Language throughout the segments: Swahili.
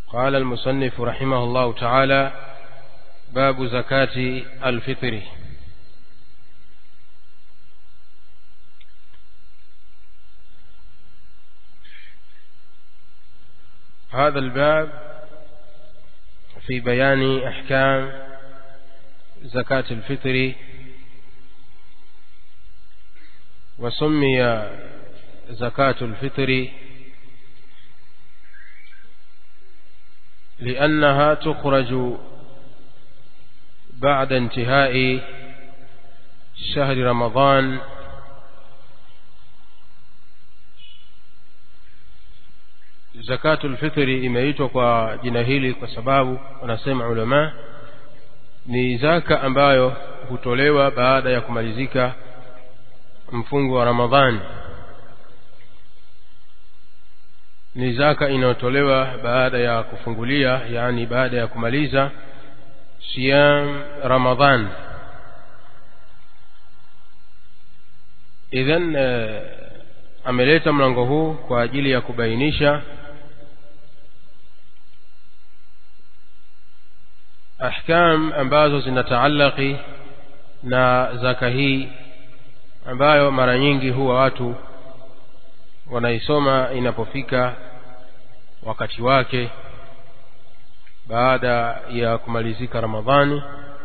قال المصنف رحمه الله تعالى باب زكاة الفطر هذا الباب في بيان أحكام زكاة الفطر وسمي زكاة الفطر لأنها تخرج بعد انتهاء شهر رمضان zakatul fitri imeitwa kwa jina hili kwa sababu wanasema ulama ni zaka ambayo hutolewa baada ya kumalizika mfungo wa ramadhani ni zaka inayotolewa baada ya kufungulia yani baada ya kumaliza siyam ramadhan idhan uh, ameleta mlango huu kwa ajili ya kubainisha ahkam ambazo zinataallaki na zaka hii ambayo mara nyingi huwa watu wanaisoma inapofika wakati wake baada ya kumalizika ramadhani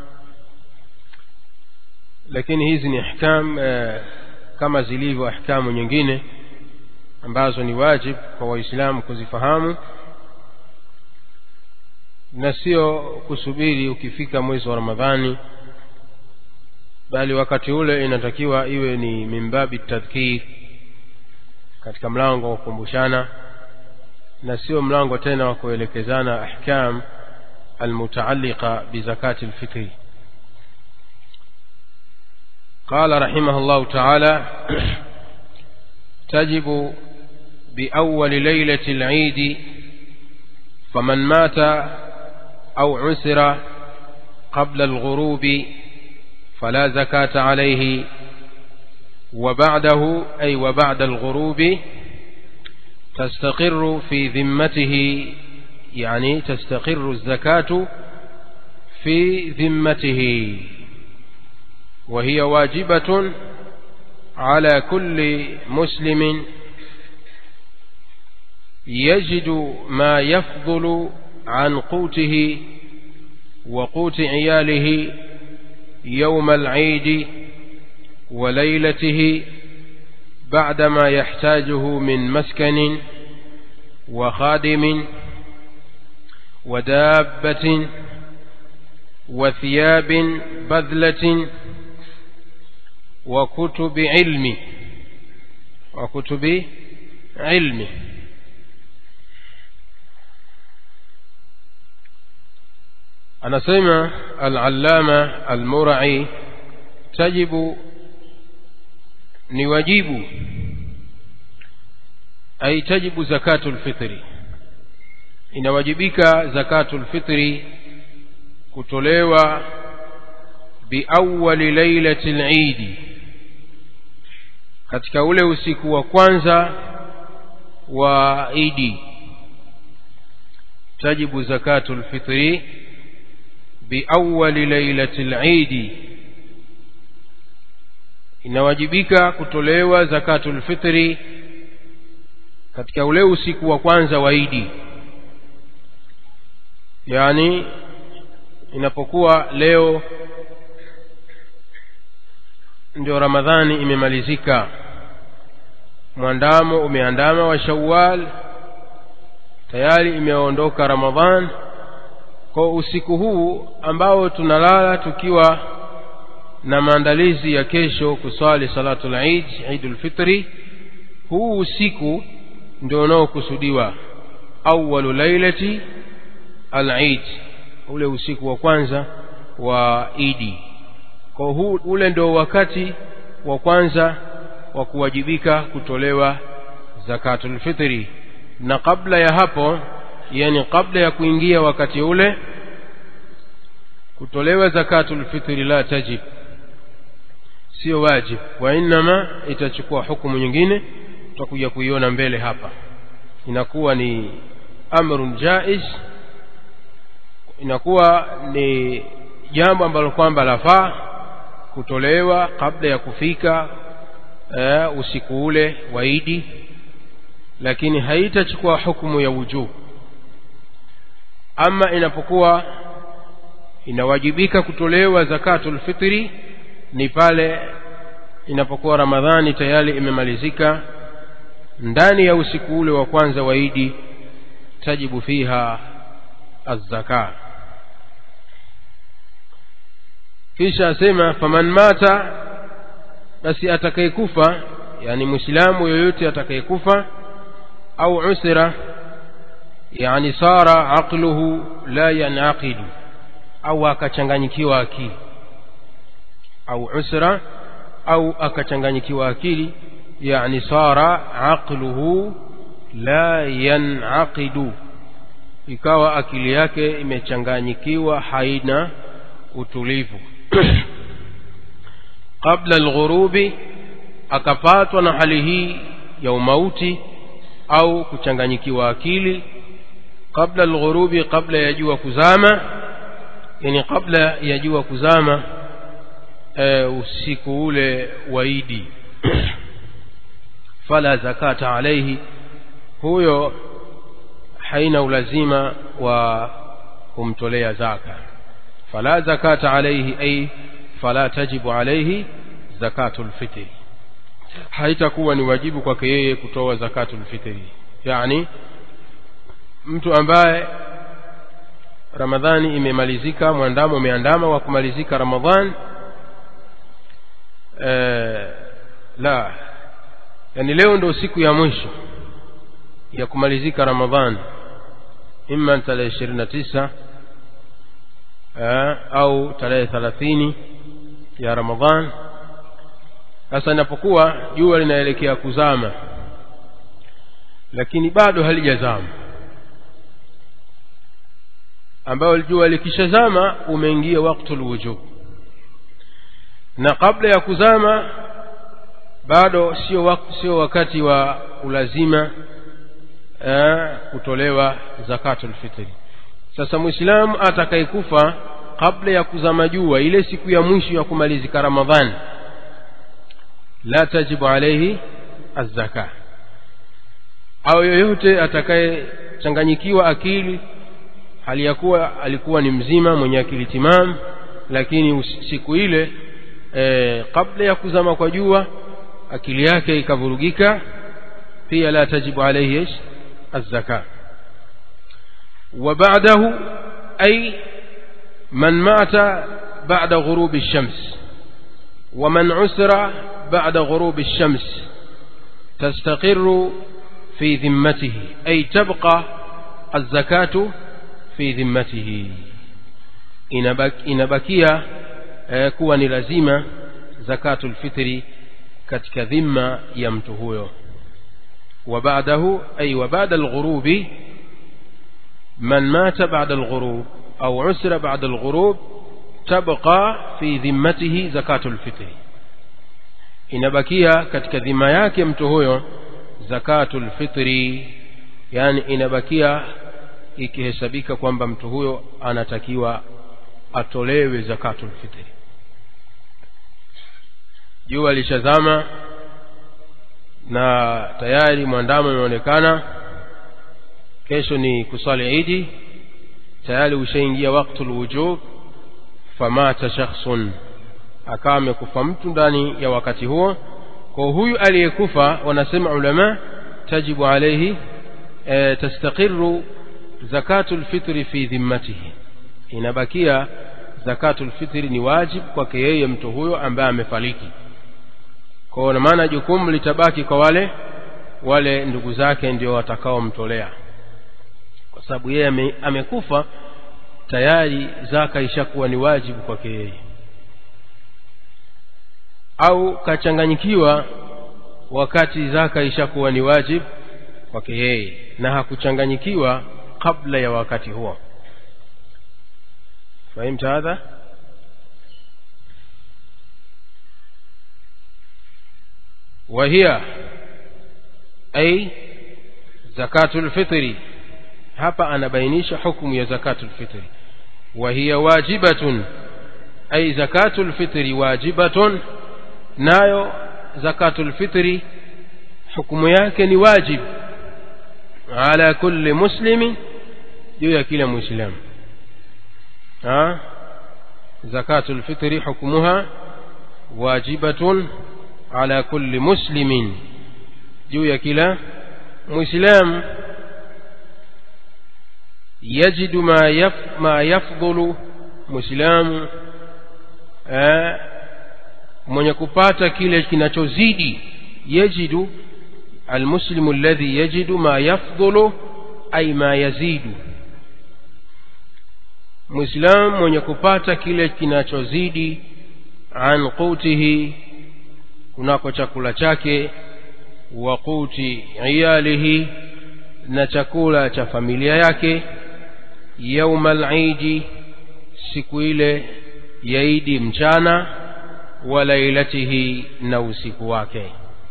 lakini hizi ni ahkam eh, kama zilivyo ahkamu nyingine ambazo ni wajib kwa waislamu kuzifahamu na sio kusubiri ukifika mwezi wa ramadhani bali wakati ule inatakiwa iwe ni mimbabi tadhkir katika mlango wa kukumbushana na sio mlango tena wa kuelekezana ahkam almutaalliqa bizakati lfitri قال رحمه الله تعالى تجب بأول ليلة العيد فمن مات أو عسر قبل الغروب فلا زكاة عليه وبعده أي وبعد الغروب تستقر في ذمته يعني تستقر الزكاة في ذمته وهي واجبة على كل مسلم يجد ما يفضل عن قوته وقوت عياله يوم العيد وليلته بعدما يحتاجه من مسكن وخادم ودابة وثياب بذلة وكتب علم وكتب علم anasema al-allama al-mur'i tajibu ni wajibu ay tajibu zakatul fitri inawajibika zakatul fitri kutolewa biawwali lailatil eid katika ule usiku wa kwanza wa idi tajibu zakatul fitri biawwali lailatil eid inawajibika kutolewa zakatul fitri katika ule usiku wa kwanza wa idi yani inapokuwa leo ndio ramadhani imemalizika mwandamo umeandama wa shawwal tayari imeondoka ramadhan kwa usiku huu ambao tunalala tukiwa na maandalizi ya kesho kuswali salatul eid eidul fitri huu usiku ndio unaokusudiwa awwalu lailati al-eid ule usiku wa kwanza wa idi kwa huu ule ndio wakati wa kwanza wa kuwajibika kutolewa zakatul fitri na kabla ya hapo yani kabla ya kuingia wakati ule kutolewa zakatul fitri la tajib sio wajib wa inma itachukua hukumu nyingine tutakuja kuiona mbele hapa inakuwa ni amrun jaiz inakuwa ni jambo ambalo kwamba lafaa kutolewa kabla ya kufika uh, usiku ule wa Idi lakini haitachukua hukumu ya wujub ama inapokuwa inawajibika kutolewa zakatul fitri ni pale inapokuwa ramadhani tayari imemalizika ndani ya usiku ule wa kwanza wa idi tajibu fiha azzaka kisha asema faman mata basi atakayekufa yani muislamu yoyote atakayekufa au usira yani sara aqluhu la yanaqidu au akachanganyikiwa akili au usra au akachanganyikiwa akili yani sara aqluhu la yanaqidu ikawa akili yake imechanganyikiwa haina utulivu qabla alghurubi akapatwa na hali hii ya umauti au kuchanganyikiwa akili qabla alghurubi qabla ya jua kuzama yani kabla ya jua kuzama e, usiku ule wa Idi fala zakata alayhi huyo haina ulazima wa kumtolea zaka fala zakata alayhi ay fala tajibu alayhi zakatul fitri haitakuwa ni wajibu kwake yeye kutoa zakatul fitri yani mtu ambaye ramadhani imemalizika mwandamo umeandama wa kumalizika ramadhan e, la yani leo ndo siku ya mwisho ya kumalizika ramadhan imma tarehe ishirini na tisa au tarehe thalathini ya ramadhan sasa inapokuwa jua linaelekea kuzama lakini bado halijazama ambayo jua likishazama umeingia waktul wujub na kabla ya kuzama bado sio wak sio wakati wa ulazima eh, kutolewa zakatul fitri sasa muislamu atakayekufa kabla ya kuzama jua ile siku ya mwisho ya kumalizika ramadhani la tajibu alayhi azzaka au yoyote atakayechanganyikiwa akili hali ya kuwa alikuwa ni mzima mwenye akili timam lakini siku ile e, kabla ya kuzama kwa jua akili yake ikavurugika pia la tajibu alayhi ish الزكاة وبعده أي من مات بعد غروب الشمس ومن عسر بعد غروب الشمس تستقر في ذمته أي تبقى الزكاة في ذمته inabakia eh, kuwa ni lazima zakatu lfitri katika dhima ya mtu huyo وبعده أي وبعد الغروب من مات بعد الغروب أو عسر بعد الغروب تبقى في ذمته زكاة الفطر inabakia katika dhima yake mtu huyo zakatul fitri yani inabakia ikihesabika kwamba mtu huyo anatakiwa atolewe zakatul fitri jua lishazama na tayari mwandamo imeonekana kesho ni kusali idi tayari ushaingia waktul wujub famata shakhsun akawa amekufa mtu ndani ya wakati huo kwa huyu aliyekufa wanasema ulama tajibu alayhi e, tastaqiru zakatul fitri fi dhimmatihi inabakia zakatul fitri ni wajib kwake yeye mtu huyo ambaye amefariki kwa maana jukumu litabaki kwa wale wale ndugu zake ndio watakaomtolea kwa sababu yeye ame, amekufa tayari zaka ishakuwa ni wajibu kwake yeye au kachanganyikiwa wakati zaka ishakuwa ni wajibu kwake yeye na hakuchanganyikiwa kabla ya wakati huo fahimta hadha وهي أي زكاة الفطر hapa anabainisha hukumu ya zakatul fitri وهي واجبة أي زكاة الفطر واجبة نايو زكاة الفطر حكم يكن واجب على كل مسلم جوا كلا مسلم ها زكاة الفطر حكمها واجبة على كل مسلم جوا كلا مسلم يجد ما يف ما يفضل مسلم mwenye kupata kile kinachozidi yajidu almuslimu alladhi yajidu ma yafdhulu ay ma yazidu muislam mwenye kupata kile kinachozidi an qutihi kunako chakula chake wa quti iyalihi na chakula cha familia yake yauma al-idi siku ile ya idi mchana wa lailatihi na usiku wake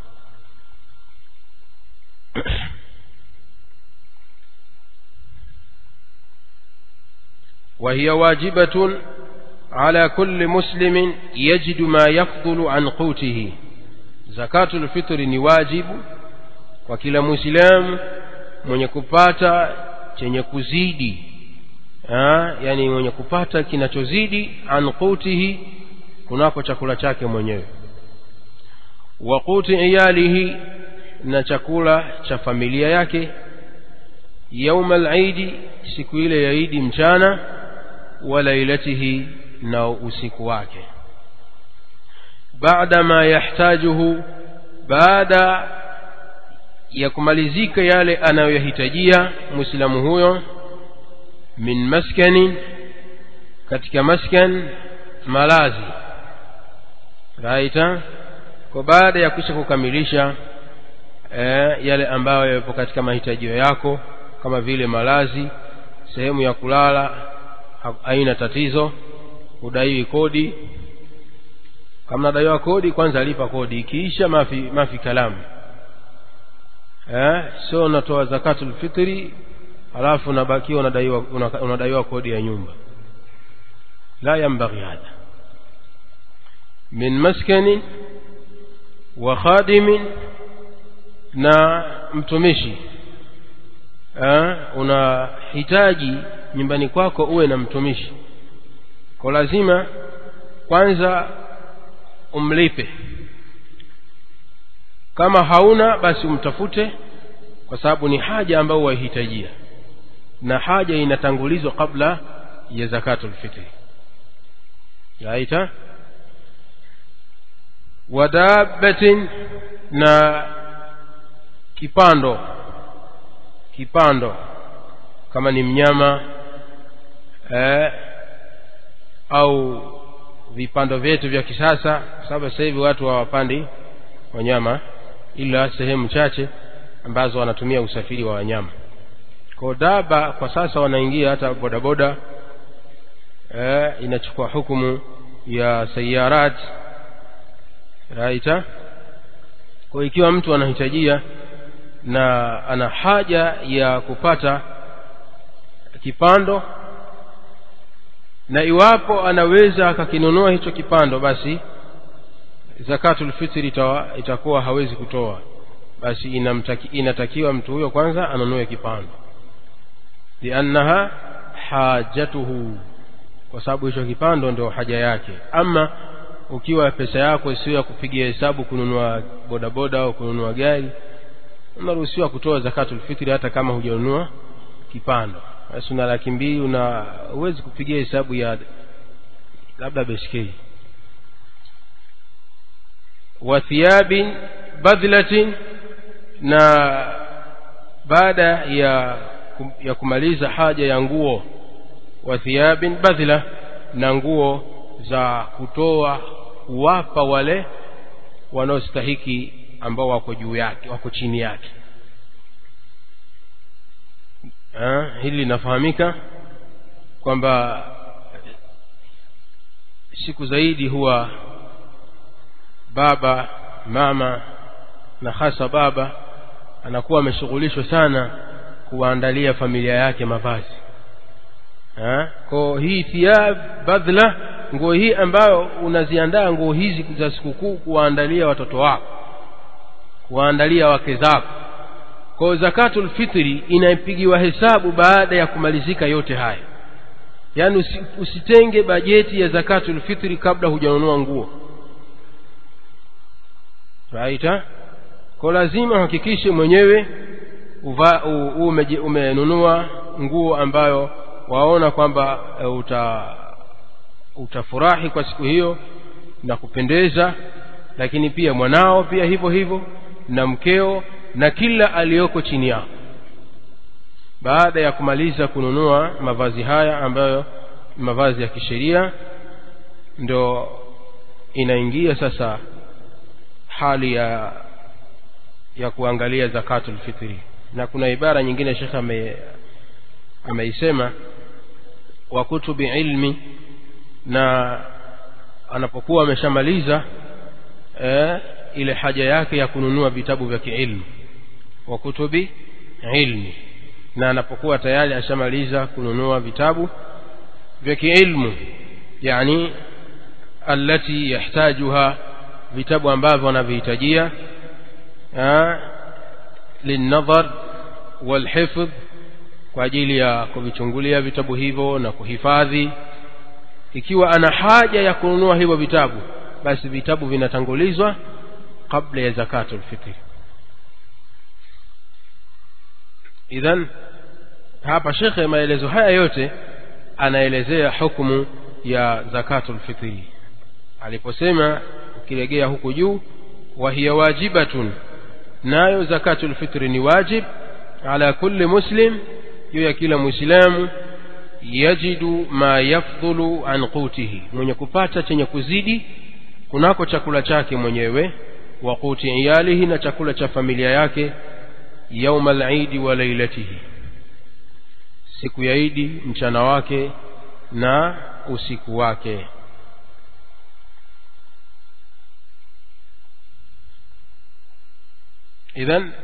وهي واجبة على كل مسلم يجد ما يفضل عن قوته زكاة الفطر ni wajibu kwa kila muislamu mwenye kupata chenye kuzidi ha, yani mwenye kupata kinachozidi an qutihi kunako chakula chake mwenyewe wa quti iyalihi na chakula cha familia yake yauma al-idi siku ile ya idi mchana wa lailatihi na usiku wake baada ma yahtajuhu baada ya kumalizika yale anayohitajia muislamu huyo min maskani katika maskan malazi raita kwa baada ya kisha kukamilisha eh, yale ambayo yapo katika mahitajio yako kama vile malazi sehemu ya kulala haina tatizo udaiwi kodi kama nadaiwa kodi kwanza alipa kodi ikiisha mafi, mafi kalamu eh, sio unatoa zakatul fitri halafu unabakiwa unadaiwa unadaiwa kodi ya nyumba la yambaghi hadha min maskani wa khadimin na mtumishi eh, unahitaji nyumbani kwako uwe na mtumishi kwa lazima kwanza umlipe kama hauna basi umtafute kwa sababu ni haja ambayo wahitajia na haja inatangulizwa kabla ya zakatul fitri yaita wadabatin na kipando kipando kama ni mnyama eh, au vipando vyetu vya kisasa kwa sababu sasa hivi watu hawapandi wanyama ila sehemu chache ambazo wanatumia usafiri wa wanyama kwa daba kwa sasa wanaingia hata bodaboda eh, inachukua hukumu ya sayarat raita kwa ikiwa mtu anahitajia na ana haja ya kupata kipando na iwapo anaweza akakinunua hicho kipando basi zakatul fitri itawa, itakuwa hawezi kutoa basi inamtaki, inatakiwa mtu huyo kwanza anunue kipando liannaha hajatuhu kwa sababu hicho kipando ndio haja yake ama ukiwa pesa yako sio ya kupigia hesabu kununua bodaboda au kununua gari unaruhusiwa kutoa zakatul fitri hata kama hujanunua kipando basi una laki mbili una huwezi kupigia hesabu ya labda beskeli wa thiyabin badhlatin na baada ya ya kumaliza haja ya nguo wa thiyabin badhla na nguo za kutoa kuwapa wale wanaostahiki ambao wako juu yake wako chini yake ha, hili linafahamika kwamba siku zaidi huwa baba mama na hasa baba anakuwa ameshughulishwa sana kuwaandalia familia yake mavazi kwa hii thiyab badhla nguo hii ambayo unaziandaa nguo hizi za sikukuu kuwaandalia watoto wako kuwaandalia wake zako kwa zakatul fitri inapigiwa hesabu baada ya kumalizika yote haya yaani usi, usitenge bajeti ya zakatul fitri kabla hujanunua nguo right kwa lazima uhakikishe mwenyewe uva, u, ume, umenunua nguo ambayo waona kwamba uh, uta utafurahi kwa siku hiyo na kupendeza lakini pia mwanao pia hivyo hivyo na mkeo na kila aliyoko chini yao baada ya kumaliza kununua mavazi haya ambayo mavazi ya kisheria ndo inaingia sasa hali ya ya kuangalia zakatul fitri na kuna ibara nyingine shekhe ame ameisema wa kutubi ilmi na anapokuwa ameshamaliza eh, ile haja yake ya kununua vitabu vya kiilmu wa kutubi ilmi na anapokuwa tayari ashamaliza kununua vitabu vya kiilmu yani allati yahtajuha vitabu ambavyo anavihitajia linnadhar walhifdh kwa ajili ya kuvichungulia vitabu hivyo na kuhifadhi ikiwa ana haja ya kununua hivyo vitabu basi vitabu vinatangulizwa kabla ya zakatul fitri idhan hapa shekhe maelezo haya yote anaelezea hukumu ya zakatul fitri aliposema ukilegea huku juu wa hiya wajibatun nayo zakatul fitri ni wajib ala kulli muslim juu ya kila muislamu yajidu ma yafdhulu an qutihi mwenye kupata chenye kuzidi kunako chakula chake mwenyewe wa quti iyalihi na chakula cha familia yake yauma al-idi wa lailatihi siku ya idi mchana wake na usiku wake idhan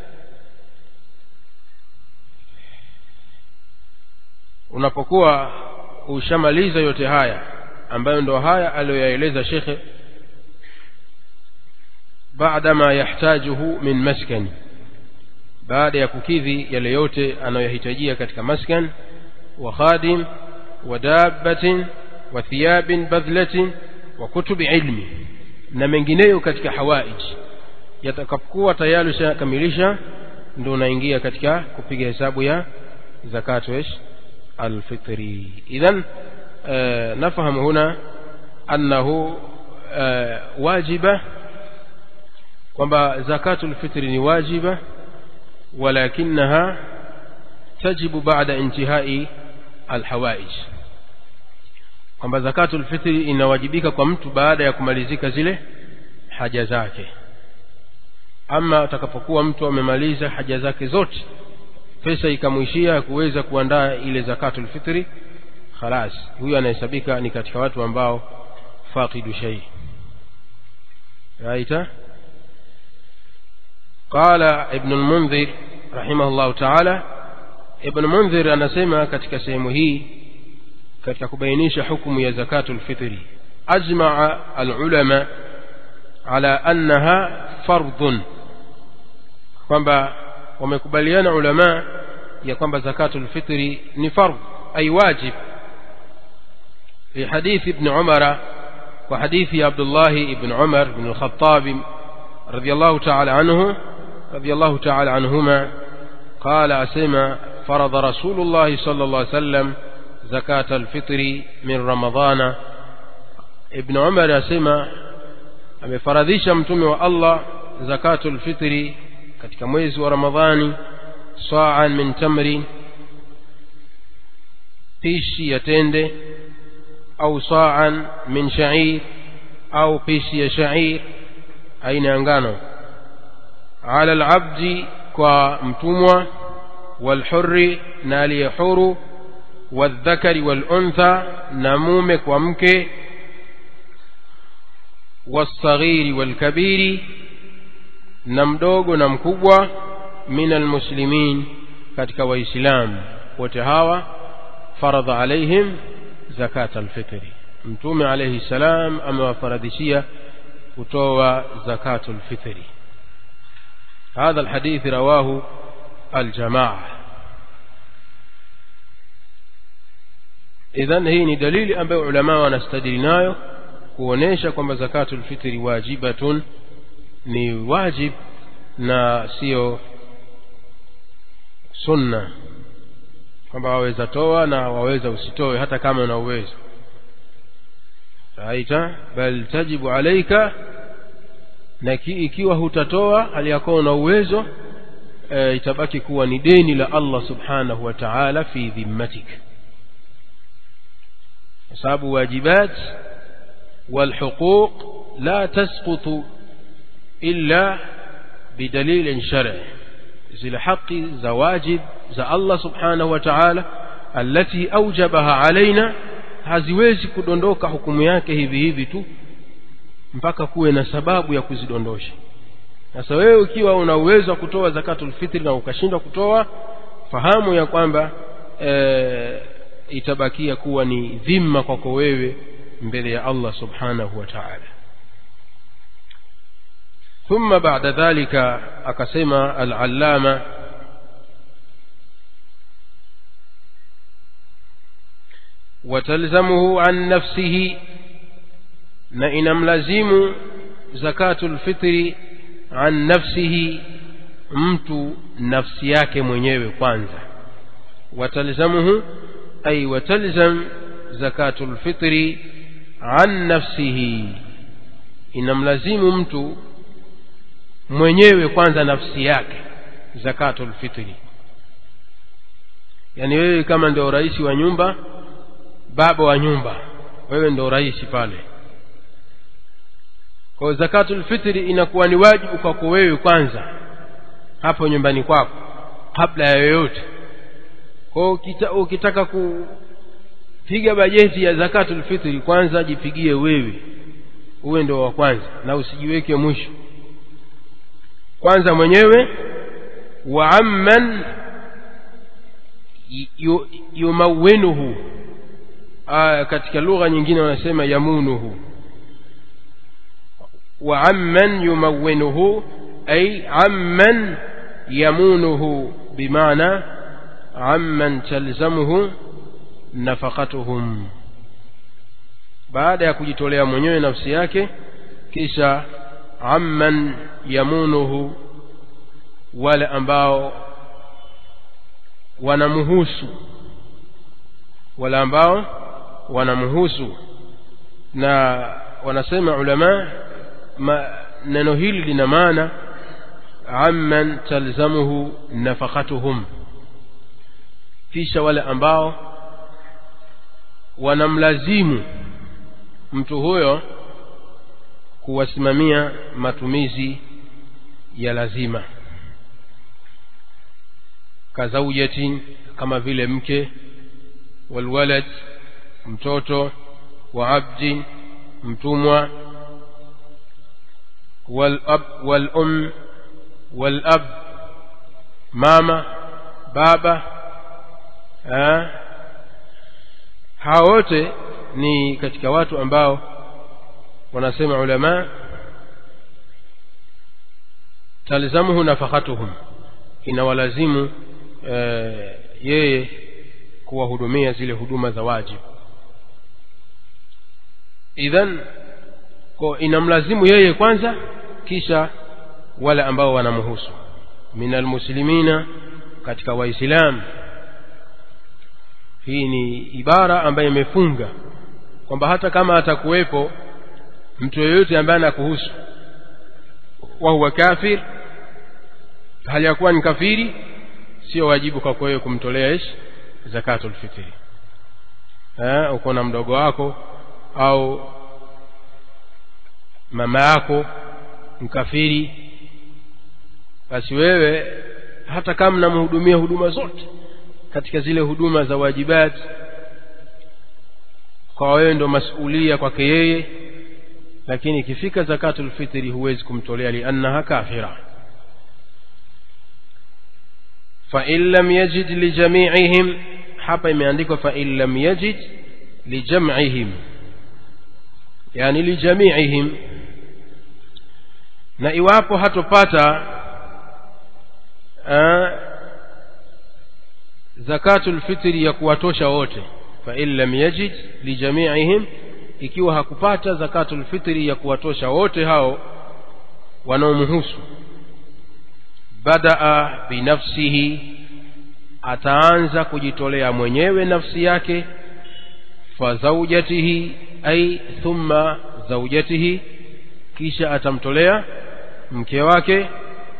unapokuwa ushamaliza yote haya ambayo ndo haya aliyoyaeleza shekhe baada ma yahtajuhu min maskani baada ya kukidhi yale yote anayohitajia katika maskan wa khadim wa dabbatin wa thiyabin badhlatin wa kutubi ilmi na mengineyo katika hawaij yatakapokuwa tayari ushakamilisha ndio unaingia katika kupiga hesabu ya zakatu ish alfitri idhan نفهم هنا أنه واجبة kwamba zakatul fitri ni wajiba walakinaha tajibu baada intihai alhawaij kwamba zakatul fitri inawajibika kwa mtu baada ya kumalizika zile haja zake ama atakapokuwa mtu amemaliza haja zake zote pesa ikamwishia kuweza kuandaa ile zakatul fitri khalas huyu anahesabika ni katika watu ambao faqidu shay raita قال ابن المنذر رحمه الله تعالى ابن المنذر anasema katika sehemu hii katika kubainisha hukumu ya zakatul fitri ajmaa alulama ala annaha fardhun kwamba wamekubaliana ulama ya kwamba zakatul fitri ni fardh ay wajib لحديث ابن عمر وحديث عبد الله بن عمر بن الخطاب رضي الله تعالى عنه رضي الله تعالى عنهما قال أسمى فرض رسول الله صلى الله عليه وسلم زكاة الفطر من رمضان ابن عمر أسمى amefaradhisha mtume wa Allah zakatul fitri katika mwezi wa Ramadhani sa'an min tamrin pishi ya tende au sa'an min sha'ir au pishi ya sha'ir aina ya ngano ala al-abdi kwa mtumwa walhurri na aliyehuru والذكر والأنثى نموم ومك والصغير والكبير نمدوغ نمكبوة من المسلمين katika waislamu wote hawa faradha alaihim zakata alfitri mtume alayhi salam amewafaradhishia kutoa zakatu alfitri هذا الحديث رواه الجماعة إذن هي ni dalili ambayo ulama wanastadili nayo kuonesha kwamba zakatul fitri wajibatun ni wajib na sio sunna kwamba waweza toa na waweza usitoe hata kama una uwezo raita bal tajibu alaika na ikiwa hutatoa hali yako una uwezo e, itabaki kuwa ni deni la Allah subhanahu wa ta'ala fi dhimmatik kwa sababu wajibat والحقوق لا تسقط إلا بدليل شرعي zile haki za wajib za Allah subhanahu wa ta'ala allati aujabaha alaina haziwezi kudondoka hukumu yake hivi hivi tu mpaka kuwe na sababu ya kuzidondosha sasa wewe ukiwa una uwezo wa kutoa zakatul fitri na ukashindwa kutoa fahamu ya kwamba e, itabakia kuwa ni dhima kwako wewe mbele ya Allah subhanahu wa ta'ala ثم بعد ذلك أقسم العلامة وتلزمه عن نفسه نئن ملزم زكاة الفطر عن نفسه mtu nafsi yake mwenyewe kwanza watalzamuhu ay watalzam zakatul fitri an nafsihi inamlazimu mtu mwenyewe kwanza nafsi yake zakatul fitri yani wewe kama ndio rais wa nyumba baba wa nyumba wewe ndio rais pale kwa zakatul fitri inakuwa ni wajibu kwako wewe kwanza hapo nyumbani kwako kabla ya yoyote kwa ukita, ukitaka kupiga bajeti ya zakatul fitri kwanza jipigie wewe uwe ndio wa kwanza na usijiweke mwisho kwanza mwenyewe wa amman yumawinuhu katika lugha nyingine wanasema yamunuhu wa amman yumawinuhu ay amman yamunuhu bimaana amman talzamuhu nafaqatuhum baada ya kujitolea mwenyewe nafsi yake kisha amman yamunuhu wale ambao wanamhusu wale ambao wanamhusu na wanasema ulama ma, neno hili lina maana amman talzamuhu nafaqatuhum kisha wale ambao wanamlazimu mtu huyo kuwasimamia matumizi ya lazima kazaujatin kama vile mke walwalad mtoto wa abdin mtumwa walab walum walab mama baba hawa wote ni katika watu ambao wanasema ulama talzamuhu nafaqatuhum inawalazimu e, yeye kuwahudumia zile huduma za wajibu idhan ko inamlazimu yeye kwanza kisha wale ambao wanamhusu minal muslimina katika waislamu hii ni ibara ambayo imefunga kwamba hata kama atakuwepo mtu yeyote ambaye anakuhusu wa huwa kafir hali ya kuwa ni kafiri sio wajibu kwako wewe kumtolea ish zakatul fitri eh uko na mdogo wako au mama yako mkafiri basi wewe hata kama namhudumia huduma zote katika zile huduma za wajibat kwa wewe ndo masulia kwake yeye lakini ikifika zakatul fitri huwezi kumtolea liannaha kafira فإن لم يجد لجميعهم hapa imeandikwa fa in lam yajid lijam'ihim yani lijami'ihim na iwapo hatopata uh, zakatul fitri ya kuwatosha wote fa in lam yajid lijami'ihim ikiwa hakupata zakatul fitri ya kuwatosha wote hao wanaomhusu badaa binafsihi ataanza kujitolea mwenyewe nafsi yake fa zaujatihi ay thumma zaujatihi kisha atamtolea mke wake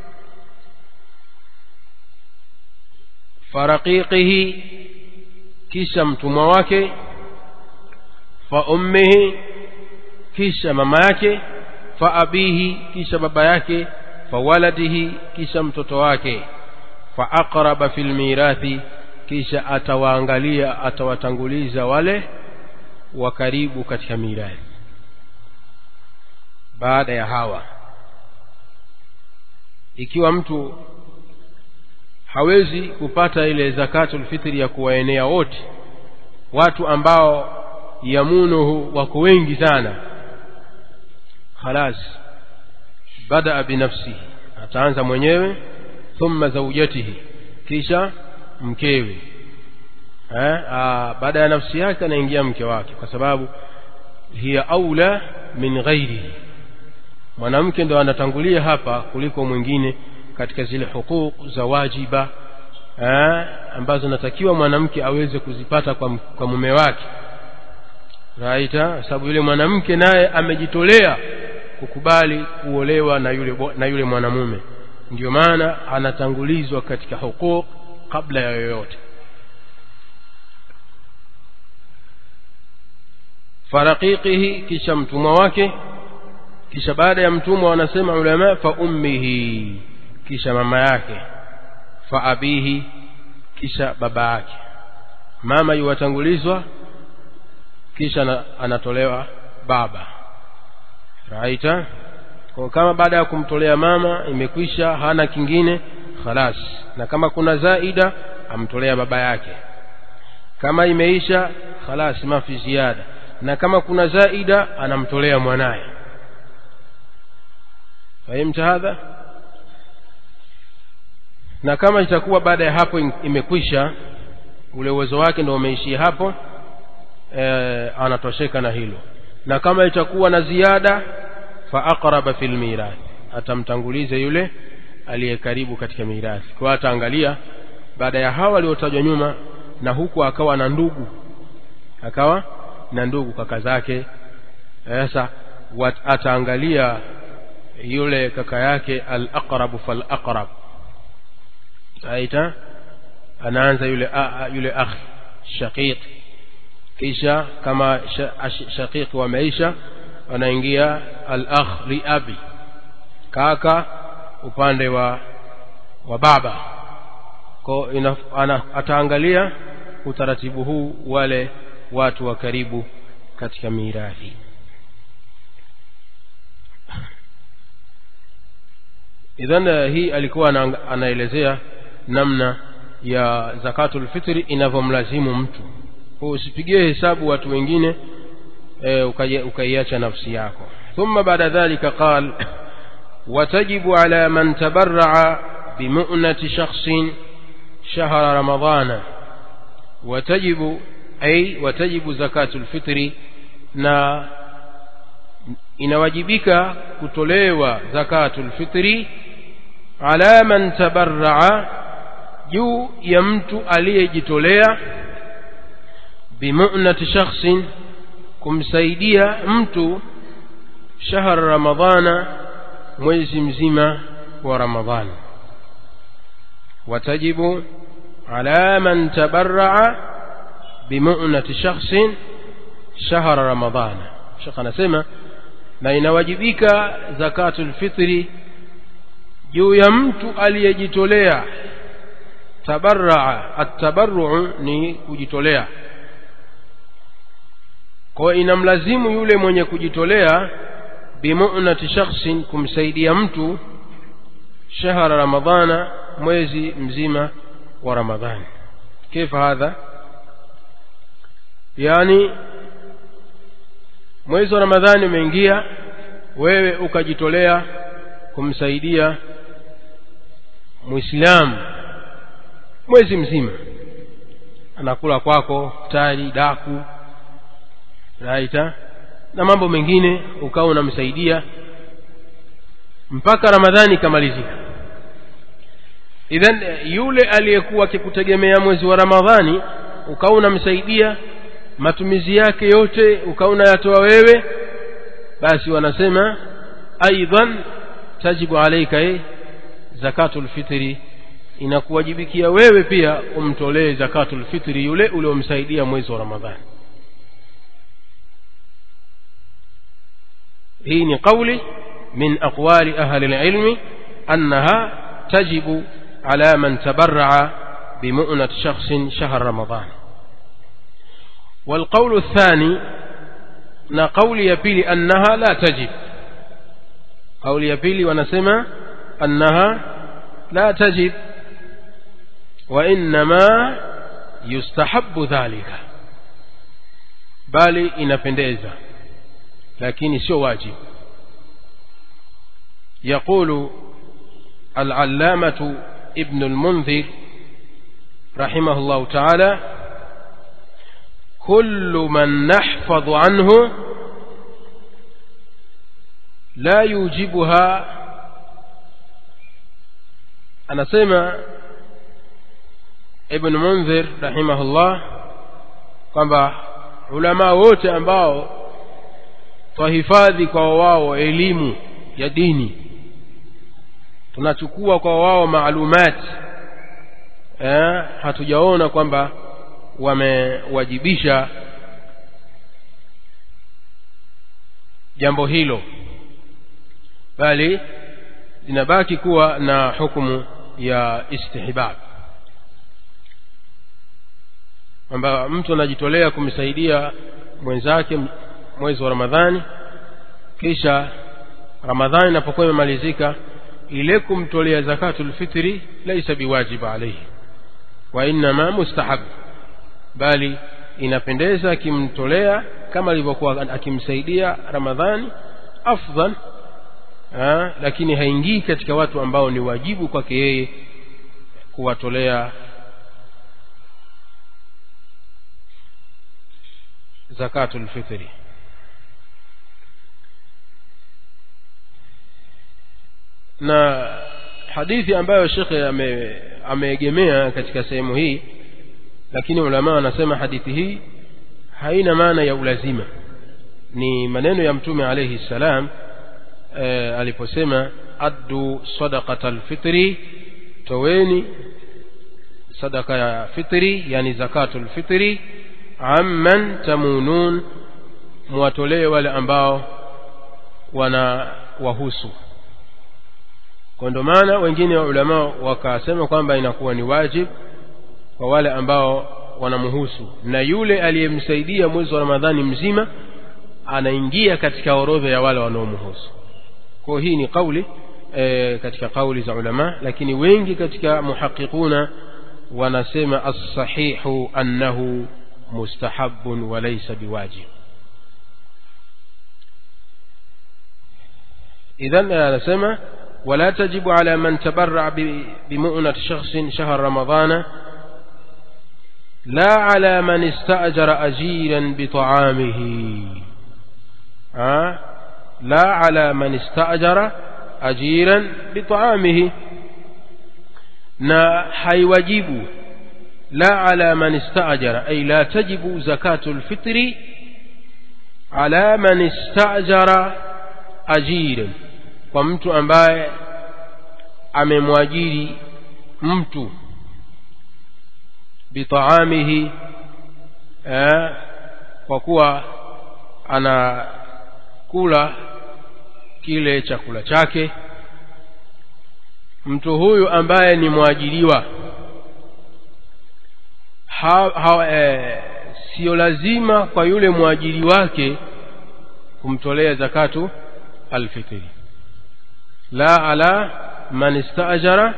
faraqiqihi kisha mtumwa wake fa ummihi kisha mama yake fa abihi kisha baba yake fa waladihi kisha mtoto wake fa aqraba fil mirathi kisha atawaangalia atawatanguliza wale wa karibu katika mirathi baada ya hawa ikiwa mtu hawezi kupata ile zakatul fitri ya kuwaenea wote watu ambao yamunuhu wako wengi sana khalas badaa binafsihi ataanza mwenyewe thumma zaujatihi kisha mkewe eh, baada ya nafsi yake anaingia mke wake kwa sababu hiya aula min ghairihi mwanamke ndo anatangulia hapa kuliko mwingine katika zile hukuk za wajiba eh, ambazo natakiwa mwanamke aweze kuzipata kwa, kwa mume wake raita sababu yule mwanamke naye amejitolea kukubali kuolewa na yule, na yule mwanamume ndio maana anatangulizwa katika hukuk kabla ya yoyote faraqiqihi kisha mtumwa wake kisha baada ya mtumwa wanasema ulama fa ummihi kisha mama yake fa abihi kisha baba yake mama yuwatangulizwa kisha anatolewa baba raita kwa kama baada ya kumtolea mama imekwisha hana kingine khalas na kama kuna zaida amtolea baba yake kama imeisha khalas mafi ziada na kama kuna zaida anamtolea mwanaye fahimta hadha na kama itakuwa baada ya hapo imekwisha ule uwezo wake ndio umeishia hapo e, anatosheka na hilo na kama itakuwa na ziada fa aqraba fil mirath atamtanguliza yule aliye karibu katika mirathi kwa ataangalia baada ya hawa waliotajwa nyuma na huku akawa na ndugu akawa na ndugu kaka zake sasa ataangalia yule kaka yake al aqrab fal aqrab aita anaanza yule a, yule akhi shaqiq kisha kama shaqiq wameisha wanaingia al akh li abi kaka upande wa wa baba kwa ataangalia utaratibu huu wale watu wa karibu katika mirathi idhan hii alikuwa anaelezea namna ya zakatul fitri inavyomlazimu mtu kwa usipigie hesabu watu wengine e, ukaiacha nafsi yako ثم بعد ذلك قال وتجب على من تبرع بمؤنة شخص شهر رمضان وتجب أي وتجب زكاة الفطر na inawajibika kutolewa zakatul fitri ala man tabarraa juu ya mtu aliyejitolea bimunati shakhsin kumsaidia mtu shahar ramadhana mwezi mzima wa ramadhani watajibu ala man tabarraa bimunati shakhsin shahara ramadhana shekh anasema na inawajibika zakatul fitri juu ya mtu aliyejitolea tabarraa atabarruu ni kujitolea kwa inamlazimu yule mwenye kujitolea bimunati shakhsin kumsaidia mtu shahara ramadhana mwezi mzima wa ramadhani كيف هذا yaani mwezi wa ramadhani umeingia wewe ukajitolea kumsaidia muislamu mwezi mzima anakula kwako tari daku raita na mambo mengine ukawa unamsaidia mpaka ramadhani ikamalizika idhan yule aliyekuwa akikutegemea mwezi wa ramadhani ukawa unamsaidia matumizi yake yote ukawa unayatoa wewe basi wanasema aidan tajibu alaika eh, zakatul fitri inakuwajibikia wewe pia umtolee zakatul fitri yule uliomsaidia mwezi wa ramadhani hii ni qauli min aqwali ahli alilmi annaha tajibu ala man tabarraa bimu'nat shakhsin shahr ramadan والقول الثاني na kauli ya pili annaha la tajib kauli ya pili wanasema annaha la tajib wa innama yustahabbu dhalika bali inapendeza lakini sio wajibu يقول العلامة ابن المنذر رحمه الله تعالى كل من نحفظ عنه لا يوجبها أنا سمع ابن منذر رحمه الله kwamba ulama wote ambao twahifadhi kwa wao elimu ya dini tunachukua kwa wao maalumati eh, hatujaona kwamba wamewajibisha jambo hilo bali linabaki kuwa na hukumu ya istihbab kwamba mtu anajitolea kumsaidia mwenzake mwezi wa ramadhani kisha ramadhani inapokuwa imemalizika ile kumtolea zakatul fitri laisa biwajib alayhi wa innama mustahab bali inapendeza akimtolea kama alivyokuwa akimsaidia ramadhani afdal ha, lakini haingii katika watu ambao ni wajibu kwake yeye kuwatolea zakatul fitri na hadithi ambayo shekhe ame, ameegemea katika sehemu hii lakini ulama wanasema hadithi hii haina maana ya ulazima ni maneno ya mtume alayhi salam e, aliposema addu sadaqata alfitri toweni sadaka ya fitri yani zakatul fitri amman tamunun muwatolee wale ambao wana wahusu kwa ndo maana wengine wa ulama wakasema kwamba inakuwa ni wajib kwa wale ambao wanamhusu na yule aliyemsaidia mwezi wa ramadhani mzima anaingia katika orodha ya wale wanaomhusu kwa hii ni kauli e, katika kauli za ulama lakini wengi katika muhaqiquna wanasema as-sahihu annahu mustahabun wa laysa biwajib idhan anasema ولا تجب على من تبرع بمؤنة شخص شهر رمضان لا على من استأجر أجيرا بطعامه أه؟ لا على من استأجر أجيرا بطعامه na haiwajibu la ala man istaajara ay la tajibu zakatu lfitri ala man istaajara ajiran kwa mtu ambaye amemwajiri mtu bitaamihi eh, kwa kuwa anakula kile chakula chake mtu huyu ambaye ni mwajiriwa ha, ha, eh, sio lazima kwa yule mwajiri wake kumtolea zakatu alfitri la ala man istaajara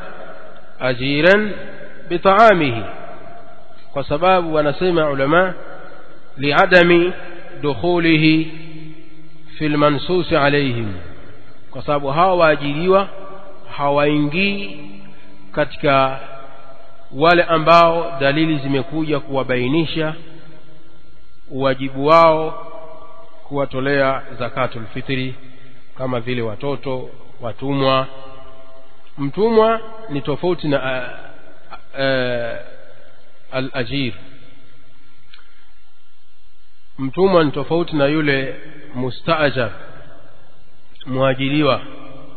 ajiran bitaamihi kwa sababu wanasema ulama liadami dukhulihi fi lmansusi alaihim kwa sababu hawa waajiriwa hawaingii katika wale ambao dalili zimekuja kuwabainisha uwajibu wao kuwatolea zakatul fitri kama vile watoto watumwa mtumwa ni tofauti na al-ajir mtumwa ni tofauti na yule mustaajar mwajiriwa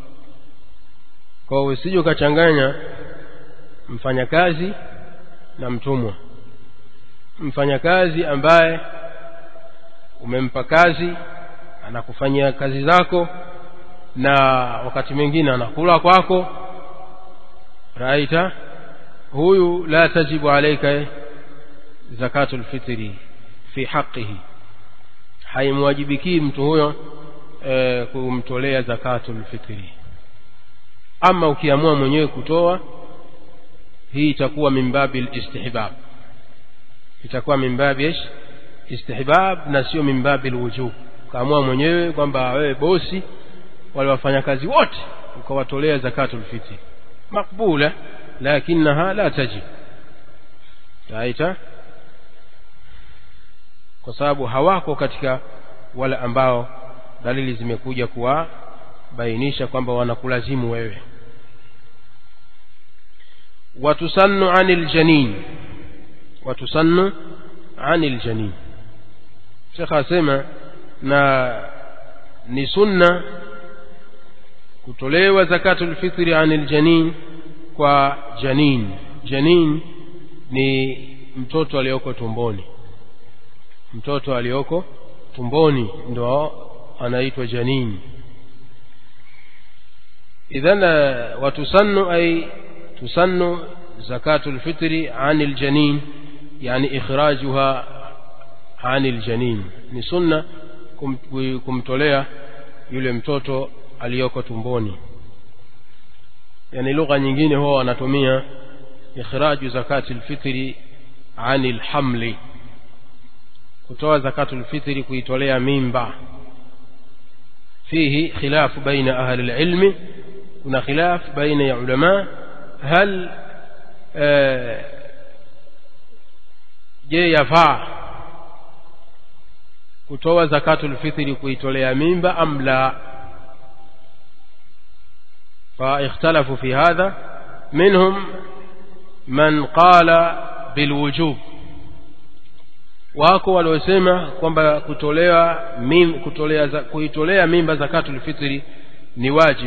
kwa usije ukachanganya mfanyakazi na mtumwa mfanyakazi ambaye umempa kazi anakufanyia kazi zako na wakati mwingine anakula kwako raita huyu la tajibu alaika zakatul fitri fi haqihi haimwajibikii mtu huyo e, kumtolea zakatul fitri ama ukiamua mwenyewe kutoa hii itakuwa min babi istihbab itakuwa min babi istihbab na sio min babi alwujub kaamua mwenyewe kwamba wewe bosi wale wafanyakazi wote ukawatolea zakatul fitri makbula lakinaha la tajib raita kwa sababu hawako katika wale ambao dalili zimekuja kuwabainisha kwamba wanakulazimu wewe watusannu anil janin watusannu anil janin shekha asema na ni sunna kutolewa zakatul fitri anil janin kwa janin janin ni mtoto aliyoko tumboni mtoto aliyoko tumboni ndo anaitwa janin idhan watusannu ay tusannu zakatul fitri anil janin yani ikhrajuha anil janin ni sunna kum, kumtolea yule mtoto aliyoko tumboni yani lugha nyingine huwa wanatumia ikhraju zakati lfitri anil hamli kutoa zakatul fitri kuitolea mimba fihi khilafu baina ahli lilmi kuna khilaf baina ya ulama hal je yafaa kutoa zakatul fitri kuitolea mimba am la فاختلفوا في هذا منهم من قال بالوجوب wako waliosema kwamba kutolewa mim, kutolea kuitolea mimba zakatul fitri ni wajib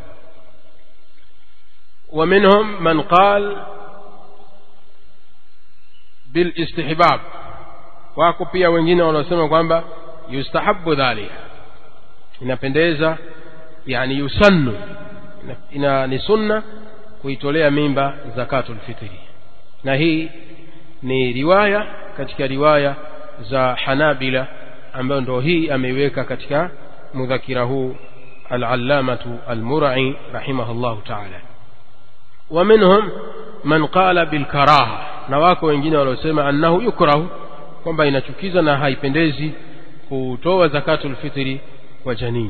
ومنهم من قال بالاستحباب wako pia wengine wanaosema kwamba yustahabu dhalika inapendeza yani yusannu ina ni sunna kuitolea mimba zakatul fitri na hii ni riwaya katika riwaya za Hanabila ambayo ndo hii ameiweka katika mudhakira huu al-allamatu al-mur'i rahimahullahu ta'ala wa minhum man qala bil karaha na wako wengine waliosema annahu yukrahu kwamba inachukiza na haipendezi kutoa zakatul fitri kwa janini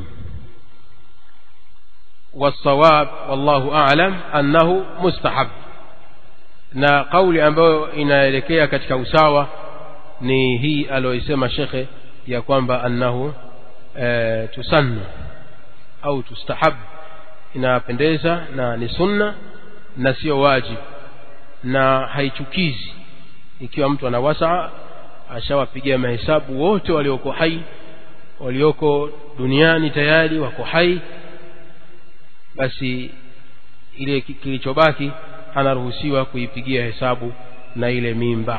والصواب والله أعلم أنه مستحب na kauli ambayo inaelekea katika usawa ni hii aliyoisema shekhe ya kwamba annahu e, tusannu au tustahab inapendeza na ni sunna na sio wajib na haichukizi ikiwa mtu ana wasaa ashawapigia mahesabu wote walioko hai walioko duniani tayari wako hai basi ile kilichobaki anaruhusiwa kuipigia hesabu na ile mimba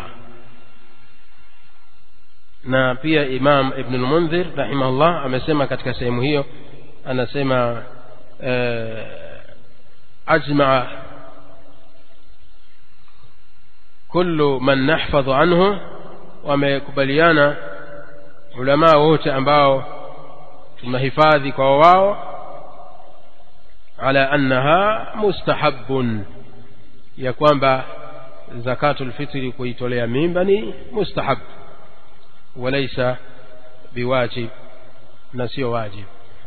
na pia Imam Ibn al-Mundhir rahimahullah amesema katika sehemu hiyo anasema ajmaa kullu man nahfadhu anhu wamekubaliana ulama wote ambao tunahifadhi kwa wao على أنها مستحب ya kwamba zakatul fitri kuitolea mimba ni mustahab walaysa biwajib na sio wajib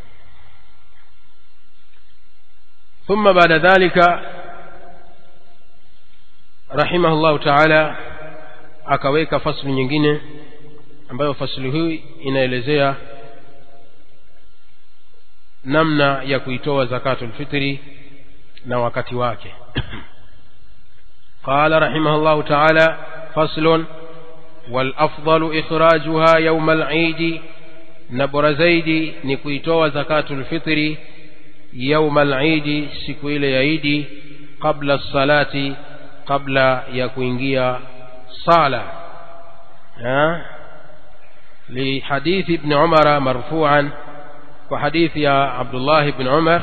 ثم بعد ذلك رحمه الله تعالى akaweka fasli nyingine ambayo fasli hii inaelezea namna ya kuitoa zakatul fitri na wakati wake قال رحمه الله تعالى فصل والأفضل إخراجها يوم العيد نبر زيد نكويتوا زكاة الفطر يوم العيد سكويل يعيد قبل الصلاة قبل يكوينجيا صالة لحديث ابن عمر مرفوعا وحديث يا عبد الله بن عمر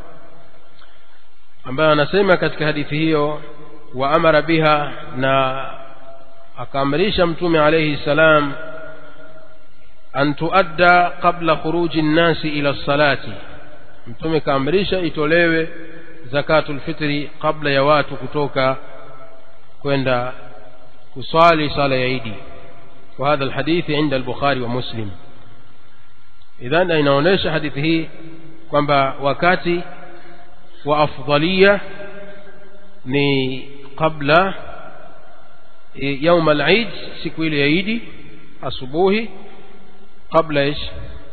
ambayo anasema katika hadithi hiyo wa amara biha na akaamrisha mtume alayhi salam an tuadda qabla khuruji nnasi ila salati mtume kaamrisha itolewe zakatul fitri kabla ya watu kutoka kwenda kuswali sala ya idi وهذا الحديث عند البخاري ومسلم إذن inaonyesha hadithi hii kwamba wakati wa afdalia ni kabla يوم العيد siku ile ya idi asubuhi kabla ايش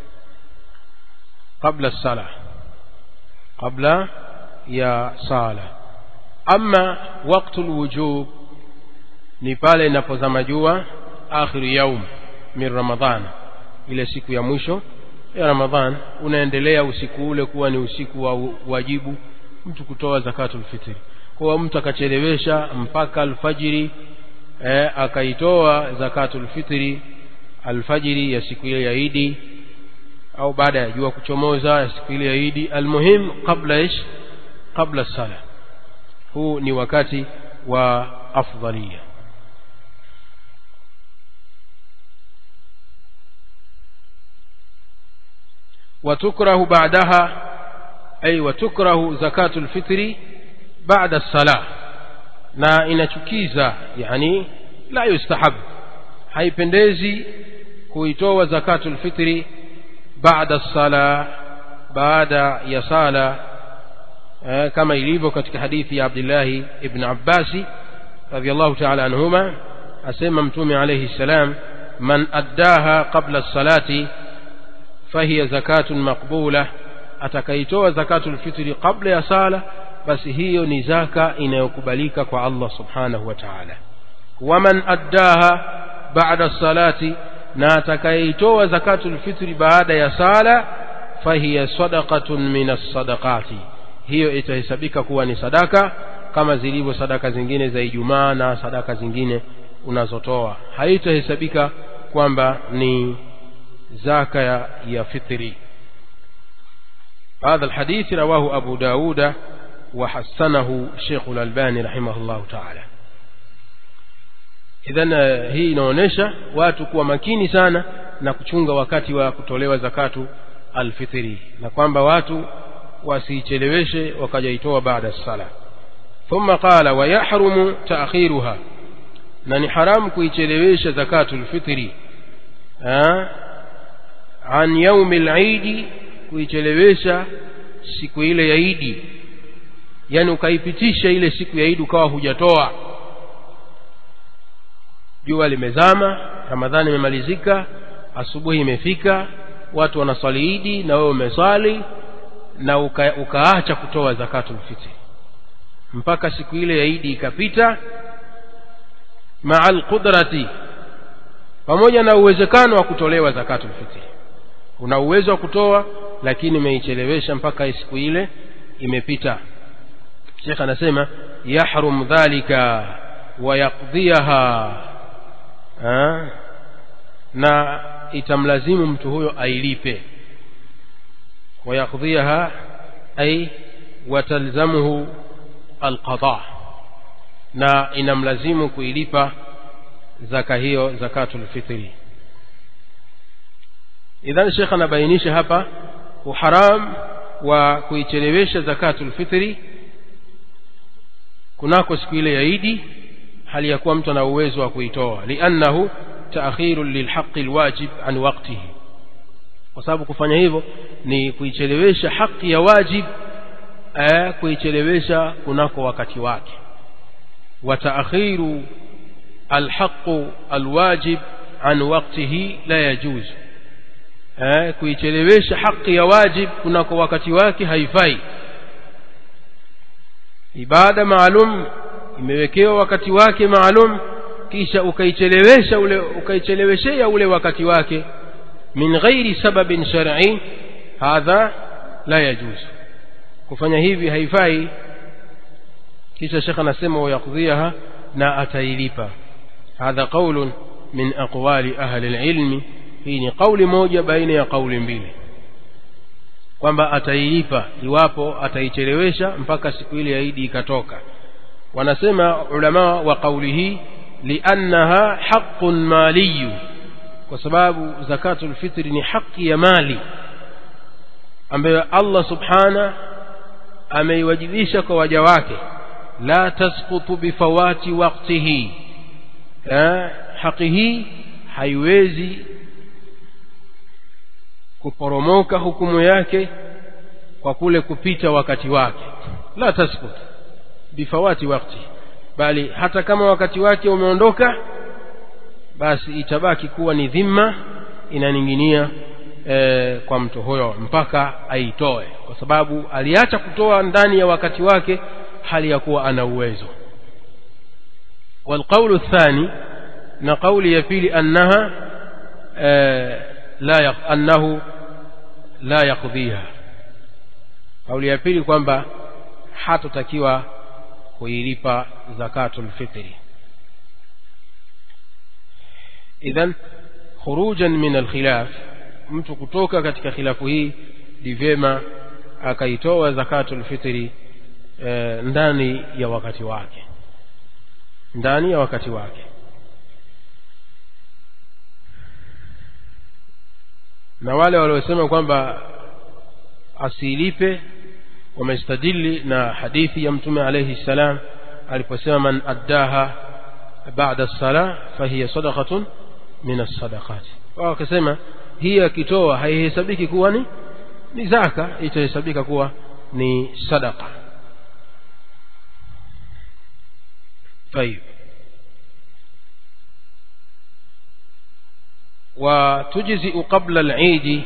قبل الصلاه قبل يا صلاه اما وقت الوجوب ni pale inapozama jua akhiru yaum min ramadhan ile siku ya mwisho ya ramadhan unaendelea usiku ule kuwa ni usiku wa wajibu mtu kutoa zakatul fitri kwa mtu akachelewesha mpaka alfajiri eh, akaitoa zakatul fitri alfajiri ya siku ile ya Idi au baada ya jua kuchomoza ya siku ile ya Idi almuhim kabla ish kabla sala huu ni wakati wa afdalia وتكره بعدها أي وتكره زكاة الفطر بعد الصلاة na inachukiza yani la yustahab haipendezi kuitoa zakatul fitri baada sala baada ya sala eh, kama ilivyo katika hadithi ya Abdullah ibn Abbas radiyallahu ta'ala anhuma asema mtume alayhi salam man addaha qabla salati fahiya zakatun maqbula atakaitoa zakatul fitri kabla ya sala basi hiyo ni zaka inayokubalika kwa Allah subhanahu wa ta'ala waman addaha ba'da salati na atakayeitoa zakatul fitri baada ya sala fahiya sadaqatun min as-sadaqati hiyo itahesabika kuwa ni sadaka kama zilivyo sadaka zingine za Ijumaa na sadaka zingine unazotoa haitahesabika kwamba ni zaka ya, ya fitri هذا الحديث رواه أبو داود وحسنه شيخ الألباني رحمه الله تعالى idhan hii inaonyesha watu kuwa makini sana na kuchunga wakati wa kutolewa zakatu alfitri na kwamba watu wasicheleweshe wakajaitoa baada sala thumma qala wa yahrumu ta'khiruha na ni haramu kuichelewesha zakatu alfitri an yaumi al-eid kuichelewesha siku ile ya idi yani ukaipitisha ile siku ya idi ukawa hujatoa jua limezama ramadhani imemalizika asubuhi imefika watu wanaswali idi na wewe umeswali na uka, ukaacha kutoa zakatul fitri mpaka siku ile ya idi ikapita ma'al qudrati pamoja na uwezekano wa kutolewa zakatul fitri una uwezo wa kutoa lakini umeichelewesha mpaka siku ile imepita Sheikh anasema yahrum dhalika wa yaqdiyaha na itamlazimu mtu huyo ailipe wa yaqdiyaha ay watalzamuhu alqada na inamlazimu kuilipa zaka hiyo zakatul fitri idhan Sheikh anabainisha hapa uharam wa kuichelewesha zakatul fitri kunako siku ile ya Idi hali ya kuwa mtu ana uwezo wa kuitoa liannahu taakhiru lilhaqi alwajib an waqtihi kwa sababu kufanya hivyo ni kuichelewesha haki ya wajib eh, kuichelewesha kunako wakati wake wa taakhiru alhaqu alwajib an waqtihi la yajuz eh, kuichelewesha haki ya wajib kunako wakati wake haifai ibada maalum imewekewa wakati wake maalum kisha ukaichelewesha ule ukaicheleweshea ule wakati wake min ghairi sababin shar'i hadha la yajuz kufanya hivi haifai kisha shekha anasema wayaqdhiha na atailipa hadha qaulun min aqwali ahli alilmi hii ni kauli moja baina ya kauli mbili kwamba atailipa iwapo ataichelewesha mpaka siku ile ya Idi ikatoka wanasema ulama wa kauli hii liannaha haqqun maliyu kwa sababu zakatul fitri ni haki ya mali ambayo Allah subhana ameiwajibisha kwa waja wake la tasqutu bifawati waqtihi eh, haki hii haiwezi kuporomoka hukumu yake kwa kule kupita wakati wake la tasqut bifawati wakti bali hata kama wakati wake umeondoka basi itabaki kuwa ni dhima inaning'inia e, kwa mtu huyo mpaka aitoe kwa sababu aliacha kutoa ndani ya wakati wake hali ya kuwa ana uwezo والقول الثاني نقول يفيل أنها آه لا يق... أنه لا يقضيها قول يفيل kwamba hatotakiwa kuilipa zakatul fitri idhan khurujan min alkhilaf mtu kutoka katika khilafu hii ni vyema akaitoa zakatul fitri e, ndani ya wakati wake ndani ya wakati wake na wale waliosema kwamba asilipe wamestadili na hadithi ya mtume alayhi salam aliposema man addaha baada sala fahiya sadaqatun min as-sadaqat wakasema hii akitoa haihesabiki kuwa ni ni zaka itahesabika kuwa ni sadaqa طيب وتجزئ قبل العيد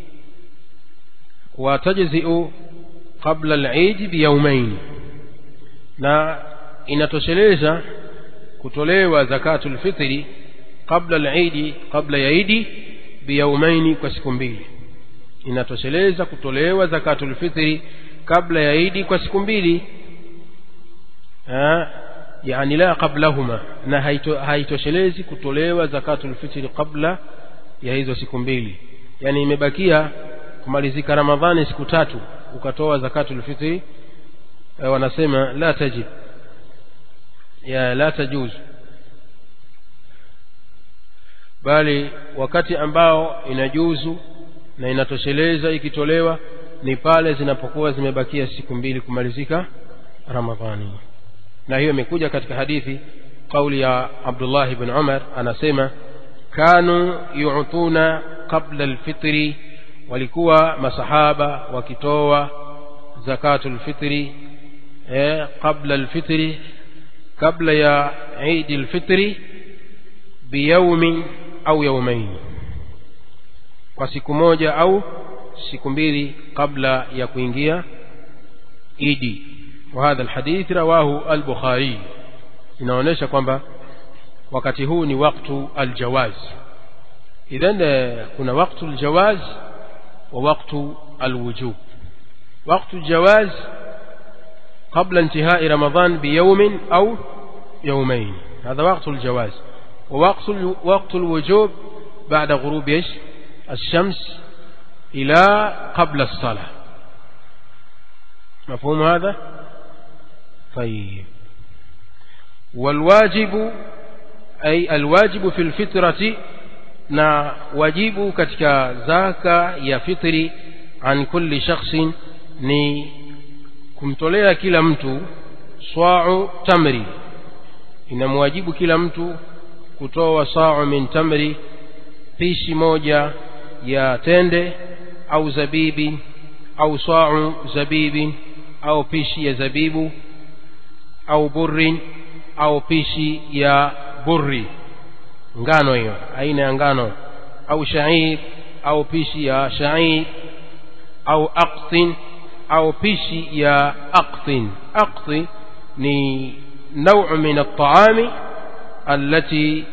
وتجزئ قبل العيد بيومين na inatosheleza kutolewa zakatul fitri kabla al-Eid kabla ya Eid biyaumaini kwa siku mbili inatosheleza kutolewa zakatul fitri kabla ya Eid kwa siku mbili yani la qablahuma na haitoshelezi kutolewa zakatul fitri kabla ya hizo siku mbili yani imebakia kumalizika Ramadhani siku tatu ukatoa zakatul fitri wanasema la tajib ya la tajuz bali wakati ambao inajuzu na inatosheleza ikitolewa ni pale zinapokuwa zimebakia siku mbili kumalizika Ramadhani na hiyo imekuja katika hadithi kauli ya Abdullah ibn Umar anasema kanu yu'tuna qabla alfitri walikuwa masahaba wakitoa zakatul fitri eh, qabla alfitri kabla ya Eid alfitri biyaumin au yaumain kwa siku moja au siku mbili kabla ya kuingia idi وهذا الحديث رواه البخاري inaonyesha kwamba wakati huu ni waktu aljawaz idhan kuna waktu aljawaz wa waktu alwujub waktu aljawaz قبل انتهاء رمضان بيوم أو يومين هذا وقت الجواز ووقت وقت الوجوب بعد غروب ايش الشمس إلى قبل الصلاة مفهوم هذا طيب والواجب أي الواجب في الفطرة na wajibu katika zaka ya fitri an kulli shakhsin ni kumtolea kila mtu swa'u tamri inamwajibu kila mtu kutoa sa'u min tamri pishi moja ya tende au zabibi au sa'u zabibi au pishi ya zabibu au burrin au pishi ya burri ngano hiyo aina ya ngano au sha'ir au pishi ya sha'ir au aqtin au pishi ya aqtin aqti ni نوع من الطعام التي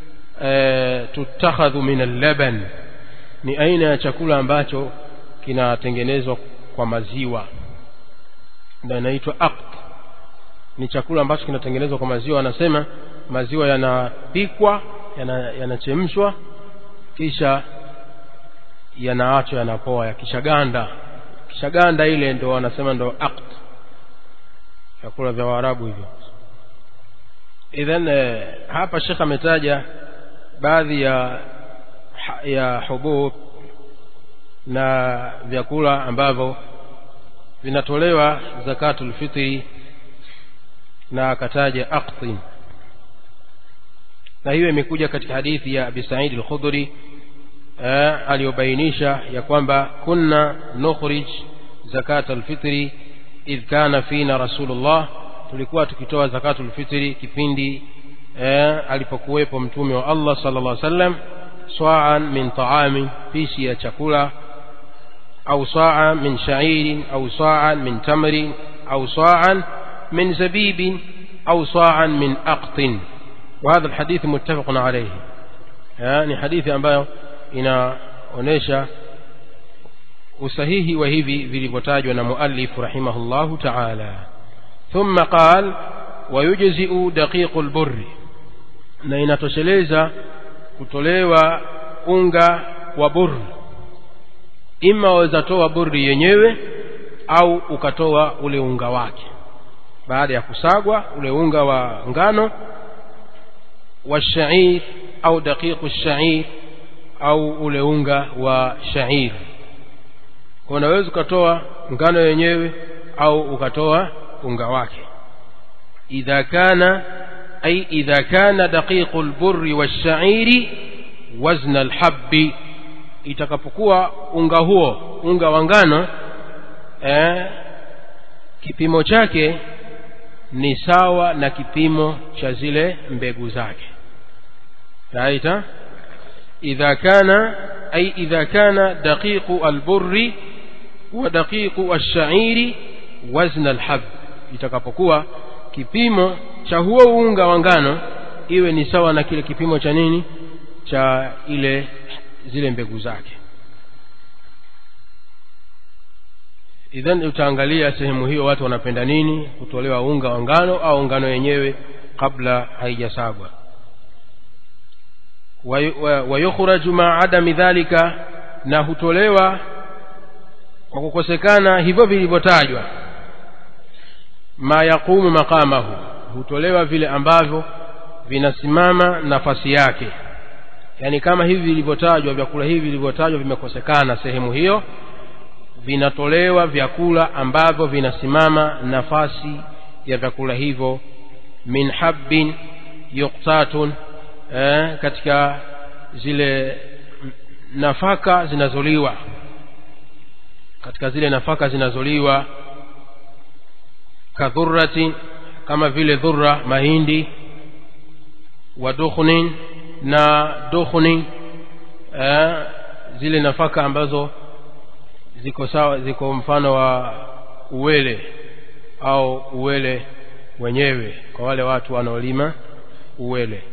تتخذ من اللبن ni aina ya chakula ambacho kinatengenezwa kwa maziwa ndio inaitwa aqt ni chakula ambacho kinatengenezwa kwa maziwa anasema maziwa yanapikwa yanachemshwa yana kisha yanaachwa yanapoa yakishaganda kishaganda ile ndo wanasema ndo aqt vyakula vya waarabu hivyo idhan hapa shekh ametaja baadhi ya ya hubub na vyakula ambavyo vinatolewa zakatul fitri na akataja aqtin na hiyo imekuja katika hadithi ya Abi Sa'id al-Khudri aliyobainisha ya kwamba kunna nukhrij zakatul fitri idh kana fina rasulullah tulikuwa tukitoa zakatul fitri kipindi alipokuwepo mtume wa Allah sallallahu alaihi wasallam swa'an min ta'amin pishi ya chakula au sa'an min sha'irin au sa'an min tamrin au sa'an من زبيب أو صاعا من أقط وهذا الحديث متفق عليه يعني حديث ambayo inaonesha usahihi wa hivi vilivyotajwa na muallif rahimahullahu ta'ala thumma qal wayujzi'u daqiqul burri na inatosheleza kutolewa unga wa burri ima waweza toa burri yenyewe au ukatoa ule unga wake baada ya kusagwa ule unga wa ngano wa shair au daqiqu shair au ule unga wa shair kwa unaweza ukatoa ngano yenyewe au ukatoa unga wake idha kana ay idha kana daqiqu alburri washairi wazna alhabbi itakapokuwa unga huo unga wa ngano eh, kipimo chake ni sawa na kipimo cha zile mbegu zake raita idha kana ay idha kana daqiqu alburri wa daqiqu ash-sha'iri wazna alhab itakapokuwa kipimo cha huo unga wa ngano iwe ni sawa na kile kipimo cha nini cha ile zile mbegu zake idhan utaangalia sehemu hiyo watu wanapenda nini kutolewa unga wa ngano au ngano yenyewe kabla haijasagwa wayukhraju ma adami dhalika na hutolewa kwa kukosekana hivyo vilivyotajwa ma yaqumu maqamahu hutolewa vile ambavyo vinasimama nafasi yake yani kama hivi vilivyotajwa vyakula hivi vilivyotajwa vimekosekana sehemu hiyo vinatolewa vyakula ambavyo vinasimama nafasi ya vyakula hivyo min habbin yuqtatun eh, katika zile nafaka zinazoliwa katika zile nafaka zinazoliwa kadhurrati kama vile dhurra mahindi wa dukhnin na dukhni eh, zile nafaka ambazo ziko sawa ziko mfano wa uwele au uwele wenyewe kwa wale watu wanaolima uwele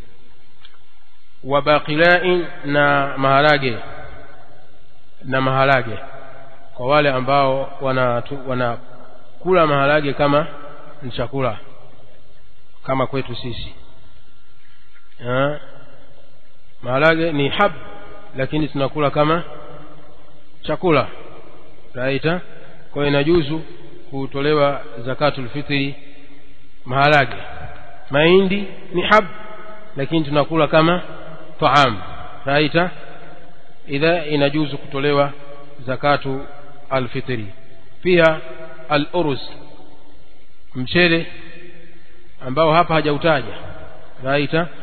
wa baqilain na maharage na maharage kwa wale ambao wana wanakula maharage kama ni chakula kama kwetu sisi ha? maharage ni hab lakini tunakula kama chakula raita kwa hiyo inajuzu kutolewa zakatul fitri maharage mahindi ni hab lakini tunakula kama taam raita idha inajuzu kutolewa zakatu alfitri pia al-uruz mchele ambao hapa hajautaja raita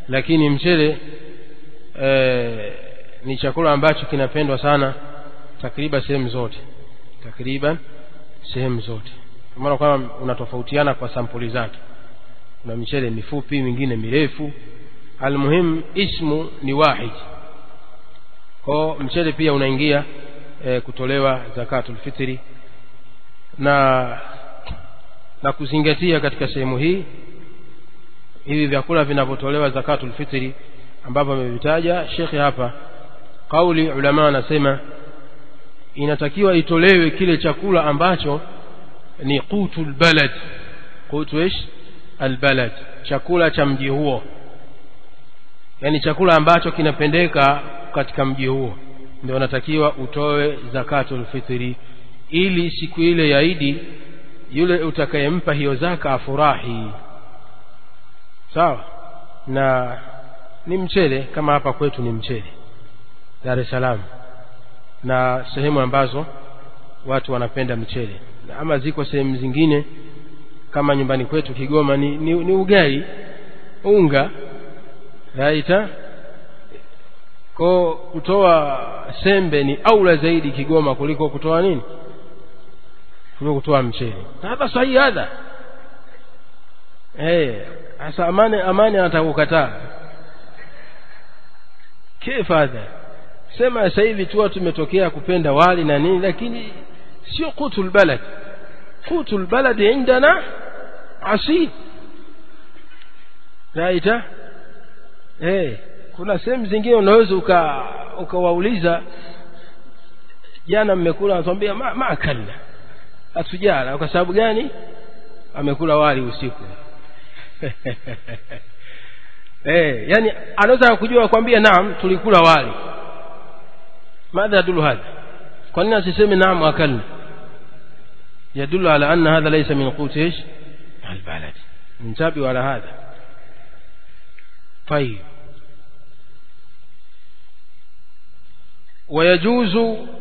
lakini mchele e, ni chakula ambacho kinapendwa sana takriban sehemu zote takriban sehemu zote kwa maana kwamba unatofautiana kwa sampuli zake kuna michele mifupi mingine mirefu almuhimu ismu ni wahid kwao mchele pia unaingia e, kutolewa zakatul fitri na na kuzingatia katika sehemu hii hivi vyakula vinavyotolewa zakatul fitri ambavyo amevitaja shekhe hapa kauli ulama anasema inatakiwa itolewe kile chakula ambacho ni qutul balad qutu ish albalad chakula cha mji huo yani chakula ambacho kinapendeka katika mji huo ndio unatakiwa utoe zakatul fitri ili siku ile ya Idi yule utakayempa hiyo zaka afurahi sawa na ni mchele kama hapa kwetu ni mchele Dar es Salaam na sehemu ambazo watu wanapenda mchele na ama ziko sehemu zingine kama nyumbani kwetu Kigoma ni, ni, ni ugali unga raita ko kutoa sembe ni aula zaidi Kigoma kuliko kutoa nini kuliko kutoa mchele hadha sahihi hadha eh sasa amani amani anataka kukataa kifa hadha sema sasa hivi tu tumetokea kupenda wali na nini lakini sio qutul balad qutul balad indana asid raita eh kuna sehemu zingine unaweza uka ukawauliza jana mmekula anatuambia ma, ma kalla hatujala kwa sababu gani amekula wali usiku eh yani anaweza kujua kwambia naam tulikula wali ماذا يدل هذا kwa nini asiseme naam akalna يدل على أن هذا ليس من قوت ايش البلد انتبهوا على هذا طيب ويجوز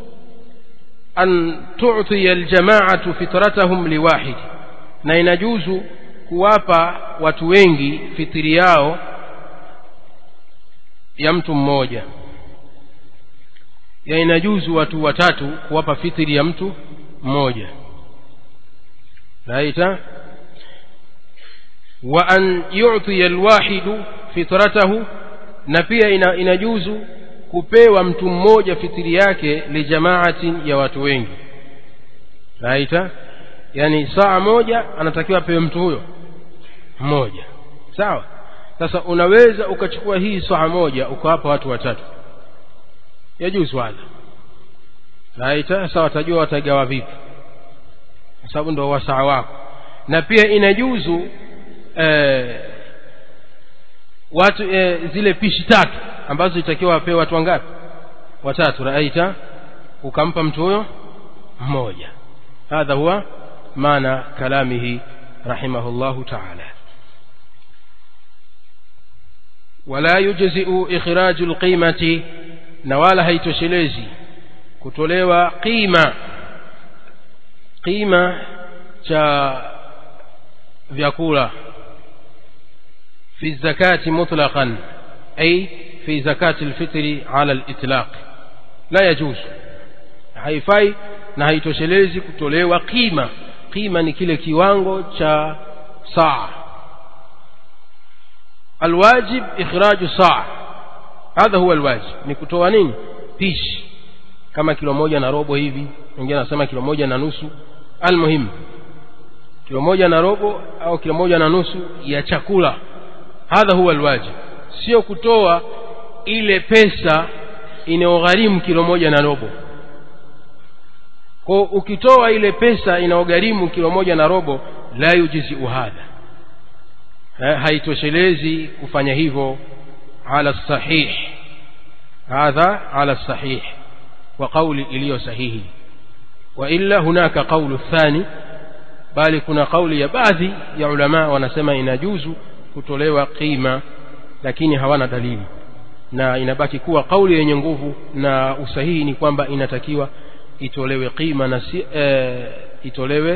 أن تعطي الجماعة فطرتهم لواحد na inajuzu kuwapa watu wengi fitiri yao ya mtu mmoja ya inajuzu watu watatu kuwapa fitiri ya mtu mmoja naita wa an yu'tiya alwahidu fitratahu na pia ina, inajuzu kupewa mtu mmoja fitiri yake lijamaatin ya watu wengi naita yani saa moja anatakiwa apewe mtu huyo mmoja sawa sasa unaweza ukachukua hii saa moja ukawapa watu watatu yajuzu hadha naita sasa watajua watagawa vipi kwa sababu ndo wasaa wako na pia inajuzu eh, watu eh, zile pishi tatu ambazo itakiwa wapewe watu wangapi watatu raita ukampa mtu huyo mmoja hadha huwa maana kalamihi rahimahullahu ta'ala wala yujzi'u ikhraju alqimati na wala haitoshelezi kutolewa qima qima cha vyakula fi zakati mutlaqan ay fi zakati alfitri ala alitlaq la yajuz haifai na haitoshelezi kutolewa qima qima ni kile kiwango cha saa alwajib ikhraju saa hadha huwa alwajib ni kutoa nini pishi kama kilo moja na robo hivi wengine anasema kilo moja na nusu almuhimu kilo moja na robo au kilo moja na nusu ya chakula hadha huwa alwajib sio kutoa ile pesa inayogharimu kilo moja na robo kwa ukitoa ile pesa inayogharimu kilo moja na robo la yujizi hadha haitoshelezi kufanya hivyo ala sahih hadha ala sahih wa qawli iliyo sahihi wa illa hunaka qawlu thani bali kuna kauli ya baadhi ya ulama wanasema inajuzu kutolewa qima lakini hawana dalili na inabaki kuwa kauli yenye nguvu na usahihi ni kwamba inatakiwa itolewe qima na si, e, itolewe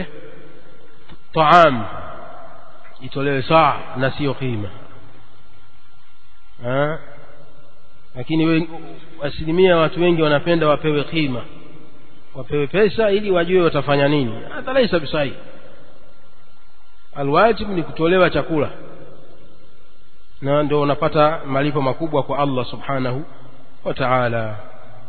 taam itolewe saa na sio qima ha? lakini we, asilimia watu wengi wanapenda wapewe khima wapewe pesa ili wajue watafanya nini hata laisa bisahi alwajib ni kutolewa chakula na ndio unapata malipo makubwa kwa Allah subhanahu wa ta'ala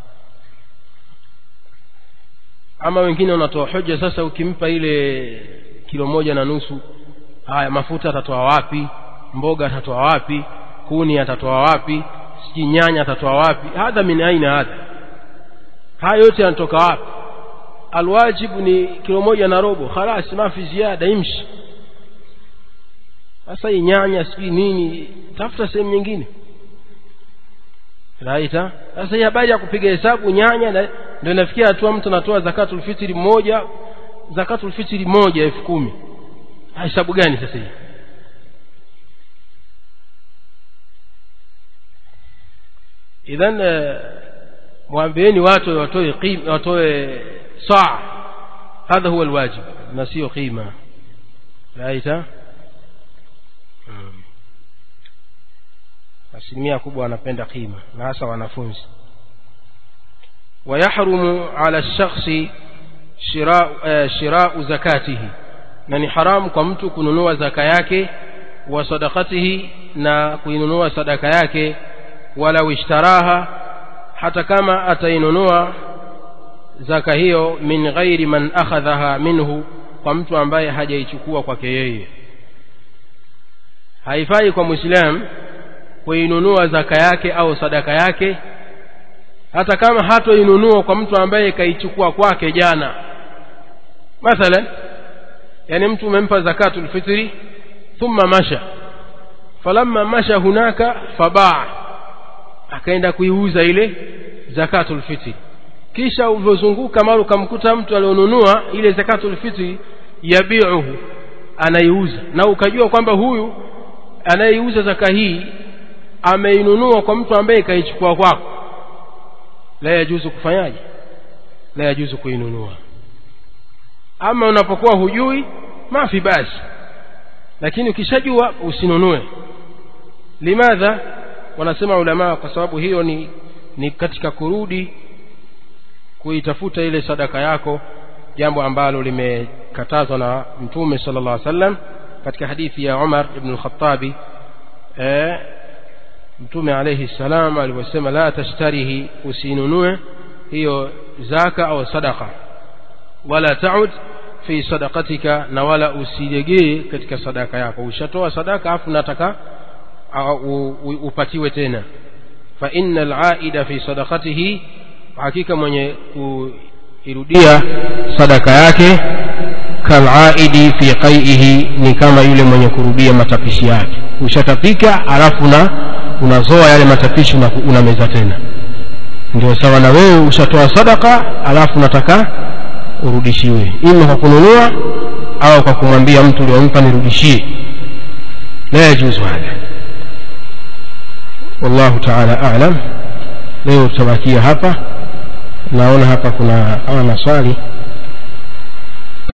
ama wengine wanatoa hoja sasa ukimpa ile kilo moja na nusu haya mafuta atatoa wapi mboga atatoa wapi kuni atatoa wapi sijui nyanya atatoa wapi hadha min aina hadha haya yote yanatoka wapi alwajibu ni kilo moja na robo khalas mafi ziada imshi sasa hii nyanya sijui nini tafuta sehemu nyingine raita sasa hii habari ya kupiga hesabu nyanya na ndio inafikia hatua mtu anatoa zakatul fitri moja zakatul fitri moja elfu kumi hesabu gani sasa hii idhan mwambieni watu watoe qima watoe saa hadha huwa alwajib na sio qima raita asilimia kubwa wanapenda qima na hasa wanafunzi ويحرم على الشخص شراء شراء زكاته na ni haramu kwa mtu kununua zaka yake wa sadakatihi na kuinunua sadaka yake wala ishtaraha hata kama atainunua zaka hiyo min ghairi man akhadhaha minhu kwa mtu ambaye hajaichukua kwake yeye haifai kwa muislam kuinunua zaka yake au sadaka yake hata kama hatoinunua kwa mtu ambaye kaichukua kwake jana mathalan yani mtu umempa zakatul fitri thumma masha falamma masha hunaka fabaa akaenda kuiuza ile zakatul fitri kisha ulivyozunguka mara ukamkuta mtu alionunua ile zakatul fitri yabiuhu anaiuza na ukajua kwamba huyu anayeiuza zaka hii ameinunua kwa mtu ambaye kaichukua kwako la yajuzu kufanyaje la yajuzu kuinunua ama unapokuwa hujui mafi basi lakini ukishajua usinunue limadha wanasema ulamaa kwa sababu hiyo ni ni katika kurudi kuitafuta ile sadaka yako jambo ambalo limekatazwa na mtume sallallahu alaihi wasallam katika hadithi ya Umar ibn al-Khattabi eh, mtume alayhi salam aliposema la tashtarihi usinunue hiyo zaka au sadaka wala taud fi sadaqatika na wala usilegee katika sadaka yako ushatoa sadaka afu nataka upatiwe tena fa innal aida fi sadaqatihi hakika mwenye kuirudia sadaka yake kalaidi fi qaihi ni kama yule mwenye kurudia matapishi yake ushatapika alafu na unazoa yale matapishi na unameza tena ndio sawa na wewe ushatoa sadaka alafu nataka urudishiwe ima kwa kununua au kwa kumwambia mtu uliyompa nirudishie la yajuzu hadha wallahu taala alam leo tutabakia hapa naona hapa kuna kama maswali